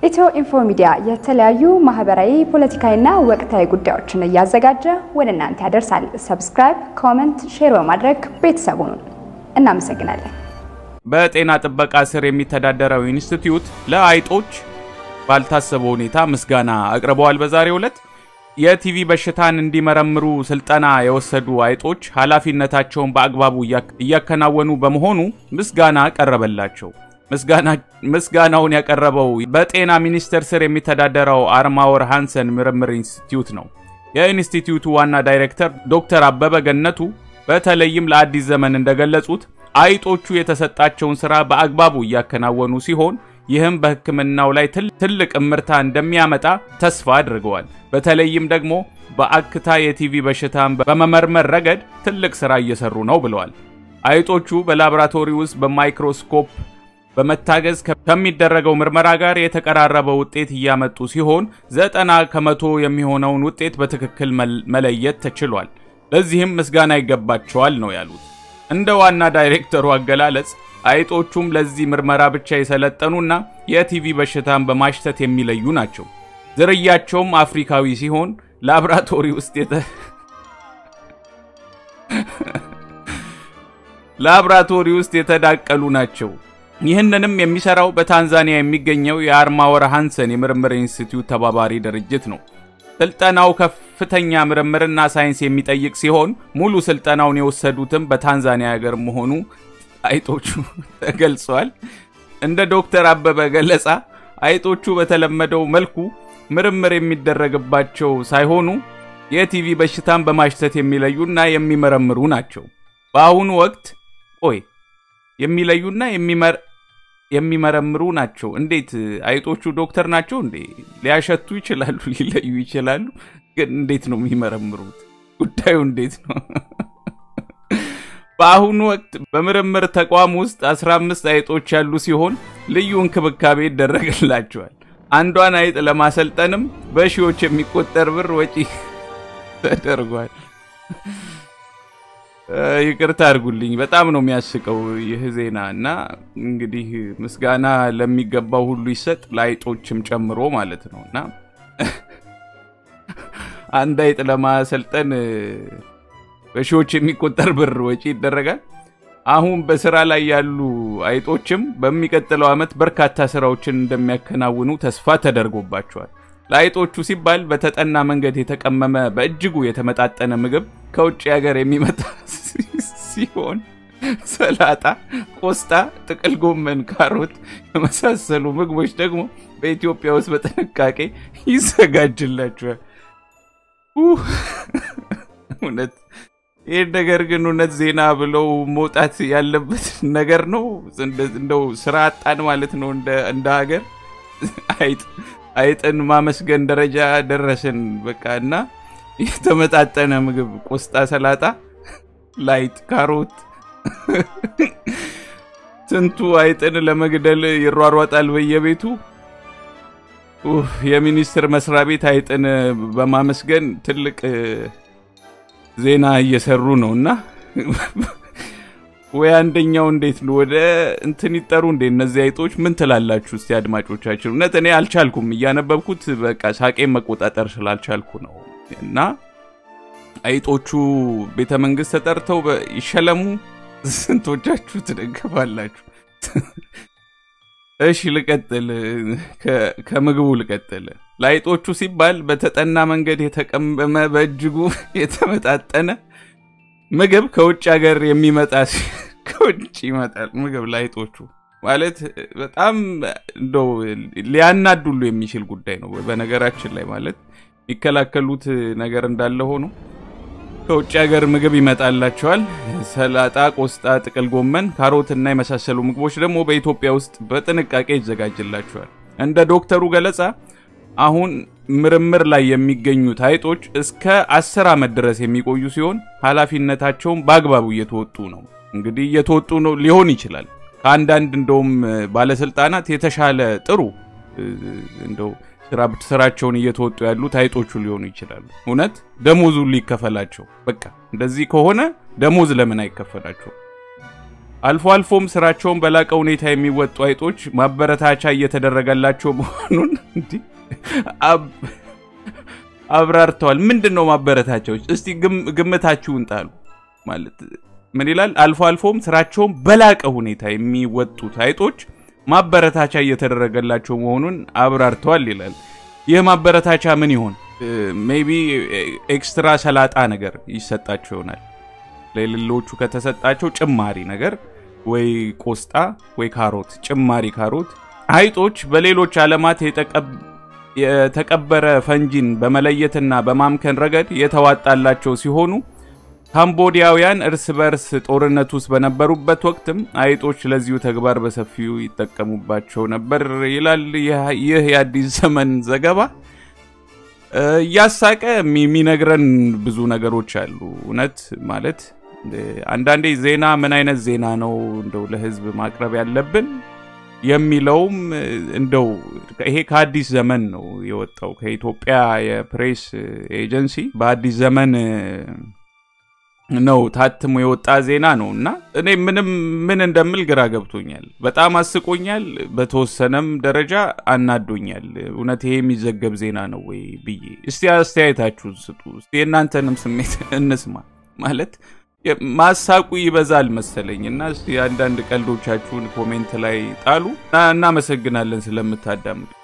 ኢትዮ ኢንፎ ሚዲያ የተለያዩ ማህበራዊ፣ ፖለቲካዊና ወቅታዊ ጉዳዮችን እያዘጋጀ ወደ እናንተ ያደርሳል። ሰብስክራይብ፣ ኮመንት፣ ሼር በማድረግ ቤተሰቡን እናመሰግናለን። በጤና ጥበቃ ስር የሚተዳደረው ኢንስቲትዩት ለአይጦች ባልታሰበ ሁኔታ ምስጋና አቅርበዋል። በዛሬው ዕለት የቲቪ በሽታን እንዲመረምሩ ስልጠና የወሰዱ አይጦች ኃላፊነታቸውን በአግባቡ እያከናወኑ በመሆኑ ምስጋና ቀረበላቸው። ምስጋናውን ያቀረበው በጤና ሚኒስቴር ስር የሚተዳደረው አርማወር ሃንሰን ምርምር ኢንስቲትዩት ነው። የኢንስቲትዩቱ ዋና ዳይሬክተር ዶክተር አበበ ገነቱ በተለይም ለአዲስ ዘመን እንደገለጹት አይጦቹ የተሰጣቸውን ስራ በአግባቡ እያከናወኑ ሲሆን ይህም በሕክምናው ላይ ትልቅ እምርታ እንደሚያመጣ ተስፋ አድርገዋል። በተለይም ደግሞ በአክታ የቲቪ በሽታን በመመርመር ረገድ ትልቅ ስራ እየሰሩ ነው ብለዋል። አይጦቹ በላቦራቶሪ ውስጥ በማይክሮስኮፕ በመታገዝ ከሚደረገው ምርመራ ጋር የተቀራረበ ውጤት እያመጡ ሲሆን ዘጠና ከመቶ የሚሆነውን ውጤት በትክክል መለየት ተችሏል። ለዚህም ምስጋና ይገባቸዋል ነው ያሉት። እንደ ዋና ዳይሬክተሩ አገላለጽ አይጦቹም ለዚህ ምርመራ ብቻ የሰለጠኑና የቲቪ በሽታን በማሽተት የሚለዩ ናቸው። ዝርያቸውም አፍሪካዊ ሲሆን ላብራቶሪ ውስጥ የተ ላብራቶሪ ውስጥ የተዳቀሉ ናቸው። ይህንንም የሚሰራው በታንዛኒያ የሚገኘው የአርማወር ሃንሰን የምርምር ኢንስቲትዩት ተባባሪ ድርጅት ነው። ስልጠናው ከፍተኛ ምርምርና ሳይንስ የሚጠይቅ ሲሆን ሙሉ ስልጠናውን የወሰዱትም በታንዛኒያ ሀገር መሆኑ አይጦቹ ተገልጿል። እንደ ዶክተር አበበ ገለጻ አይጦቹ በተለመደው መልኩ ምርምር የሚደረግባቸው ሳይሆኑ የቲቪ በሽታን በማሽተት የሚለዩና የሚመረምሩ ናቸው። በአሁኑ ወቅት ቆይ የሚለዩና የሚመረምሩ ናቸው። እንዴት አይጦቹ ዶክተር ናቸው እንዴ? ሊያሸቱ ይችላሉ፣ ሊለዩ ይችላሉ። ግን እንዴት ነው የሚመረምሩት? ጉዳዩ እንዴት ነው? በአሁኑ ወቅት በምርምር ተቋም ውስጥ 15 አይጦች ያሉ ሲሆን ልዩ እንክብካቤ ይደረግላቸዋል። አንዷን አይጥ ለማሰልጠንም በሺዎች የሚቆጠር ብር ወጪ ተደርጓል። ይቅርታ አድርጉልኝ፣ በጣም ነው የሚያስቀው ይህ ዜና እና እንግዲህ ምስጋና ለሚገባው ሁሉ ይሰጥ ለአይጦችም ጨምሮ ማለት ነው እና አንድ አይጥ ለማሰልጠን በሺዎች የሚቆጠር ብር ወጪ ይደረጋል። አሁን በስራ ላይ ያሉ አይጦችም በሚቀጥለው ዓመት በርካታ ስራዎችን እንደሚያከናውኑ ተስፋ ተደርጎባቸዋል። ለአይጦቹ ሲባል በተጠና መንገድ የተቀመመ በእጅጉ የተመጣጠነ ምግብ ከውጭ ሀገር የሚመጣ ሲሆን ሰላጣ፣ ቆስጣ፣ ጥቅል ጎመን፣ ካሮት የመሳሰሉ ምግቦች ደግሞ በኢትዮጵያ ውስጥ በጥንቃቄ ይዘጋጅላቸዋል። እውነት ይህ ነገር ግን እውነት ዜና ብለው መውጣት ያለበት ነገር ነው። እንደው ስራ አጣን ማለት ነው እንደ ሀገር አይጥ አይጥን ማመስገን ደረጃ ደረስን። በቃ እና የተመጣጠነ ምግብ ቆስጣ፣ ሰላጣ፣ ላይጥ፣ ካሮት ስንቱ አይጥን ለመግደል ይሯሯጣል በየቤቱ። የሚኒስቴር መስሪያ ቤት አይጥን በማመስገን ትልቅ ዜና እየሰሩ ነው እና ወይ አንደኛው እንዴት ነው ወደ እንትን ይጠሩ እንዴ? እነዚህ አይጦች ምን ትላላችሁ እስቲ አድማጮቻችን? እውነት እኔ አልቻልኩም፣ እያነበብኩት በቃ ሳቄን መቆጣጠር ስላልቻልኩ ነው። እና አይጦቹ ቤተ መንግስት ተጠርተው ይሸለሙ። ስንቶቻችሁ ትደግፋላችሁ? እሺ ልቀጥል፣ ከምግቡ ልቀጥል። ለአይጦቹ ሲባል በተጠና መንገድ የተቀመመ በእጅጉ የተመጣጠነ ምግብ ከውጭ ሀገር የሚመጣ ከውጭ ይመጣል ምግብ ለአይጦቹ ማለት በጣም እንደው ሊያናዱሉ የሚችል ጉዳይ ነው። በነገራችን ላይ ማለት የሚከላከሉት ነገር እንዳለ ሆኖ ከውጭ ሀገር ምግብ ይመጣላቸዋል። ሰላጣ፣ ቆስጣ፣ ጥቅል ጎመን፣ ካሮት እና የመሳሰሉ ምግቦች ደግሞ በኢትዮጵያ ውስጥ በጥንቃቄ ይዘጋጅላቸዋል። እንደ ዶክተሩ ገለጻ አሁን ምርምር ላይ የሚገኙት አይጦች እስከ አስር ዓመት ድረስ የሚቆዩ ሲሆን ኃላፊነታቸውን በአግባቡ እየተወጡ ነው። እንግዲህ እየተወጡ ነው ሊሆን ይችላል። ከአንዳንድ እንደውም ባለስልጣናት የተሻለ ጥሩ እንደው ስራቸውን እየተወጡ ያሉት አይጦቹ ሊሆኑ ይችላሉ። እውነት ደሞዙ ሊከፈላቸው። በቃ እንደዚህ ከሆነ ደሞዝ ለምን አይከፈላቸው? አልፎ አልፎም ስራቸውን በላቀ ሁኔታ የሚወጡ አይጦች ማበረታቻ እየተደረገላቸው መሆኑን እንዲህ አብራርተዋል። ምንድን ነው ማበረታቻዎች? እስቲ ግምታችሁን ጣሉ። ማለት ምን ይላል? አልፎ አልፎም ስራቸውን በላቀ ሁኔታ የሚወጡት አይጦች ማበረታቻ እየተደረገላቸው መሆኑን አብራርተዋል ይላል። ይህ ማበረታቻ ምን ይሆን? ሜይ ቢ ኤክስትራ ሰላጣ ነገር ይሰጣቸው ይሆናል። ለሌሎቹ ከተሰጣቸው ጭማሪ ነገር ወይ ቆስጣ ወይ ካሮት፣ ጭማሪ ካሮት። አይጦች በሌሎች ዓለማት የተቀበረ ፈንጂን በመለየትና በማምከን ረገድ የተዋጣላቸው ሲሆኑ ካምቦዲያውያን እርስ በርስ ጦርነት ውስጥ በነበሩበት ወቅትም አይጦች ለዚሁ ተግባር በሰፊው ይጠቀሙባቸው ነበር ይላል ይህ የአዲስ ዘመን ዘገባ። እያሳቀ የሚነግረን ብዙ ነገሮች አሉ። እውነት ማለት አንዳንዴ ዜና ምን አይነት ዜና ነው እንደው ለሕዝብ ማቅረብ ያለብን የሚለውም እንደው ይሄ ከአዲስ ዘመን ነው የወጣው ከኢትዮጵያ የፕሬስ ኤጀንሲ በአዲስ ዘመን ነው ታትሞ የወጣ ዜና ነው እና እኔ ምንም ምን እንደምል ግራ ገብቶኛል። በጣም አስቆኛል፣ በተወሰነም ደረጃ አናዶኛል። እውነት ይሄ የሚዘገብ ዜና ነው ወይ ብዬ እስቲ አስተያየታችሁን ስጡ። እስቲ የእናንተንም ስሜት እንስማ። ማለት ማሳቁ ይበዛል መሰለኝ እና እስቲ አንዳንድ ቀልዶቻችሁን ኮሜንት ላይ ጣሉ። እናመሰግናለን ስለምታዳምጡ።